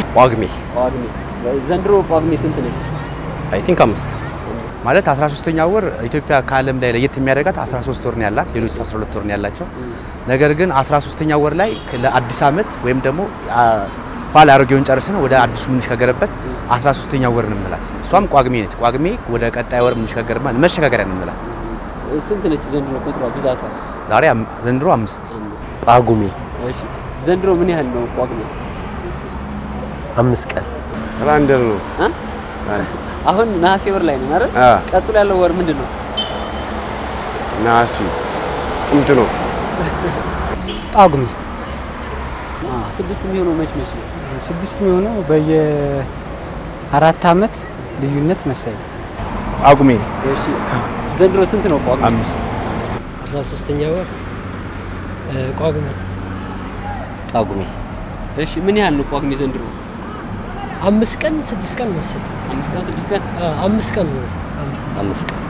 ጳጉሜ ጳጉሜ። ዘንድሮ ጳጉሜ ስንት ነች? አይ ቲንክ አምስት ማለት 13ኛ ወር ኢትዮጵያ ከዓለም ላይ ለየት የሚያደርጋት 13 ወር ነው ያላት፣ ሌሎች 12 ወር ነው ያላቸው። ነገር ግን 13ኛ ወር ላይ ለአዲስ ዓመት ወይም ደግሞ ኋላ አሮጌውን ጨርሰን ወደ አዲሱ የምንሸጋገርበት 13ኛ ወር ነው የምንላት። እሷም ጳጉሜ ነች። ጳጉሜ ወደ ቀጣይ ወር የምንሸጋገርበት መሸጋገሪያ ነው የምንላት። ስንት ነች ዘንድሮ ቁጥሯ ብዛቷ? ዛሬ አም- ዘንድሮ አምስት ጳጉሜ እሺ ዘንድሮ ምን ያህል ነው ጳጉሜ? አምስት ቀን ራንደር ነው። እ? አሁን ነሐሴ ወር ላይ ነው አይደል? አ ቀጥሎ ያለው ወር ምንድን ነው? ነሐሴ ጥምት ነው። ጳጉሜ ስድስት የሚሆነው መች መች ነው? ስድስት የሚሆነው በየአራት አመት ልዩነት መሰለኝ። ጳጉሜ እሺ ዘንድሮ ስንት ነው ጳጉሜ? አምስት አስራ ሶስተኛ ወር ጳጉሜ ጳጉሜ እሺ ምን ያህል ነው ጳጉሜ ዘንድሮ? አምስት ቀን ስድስት ቀን መሰለኝ አምስት ቀን ስድስት ቀን አ- አምስት ቀን ነው አምስት ቀን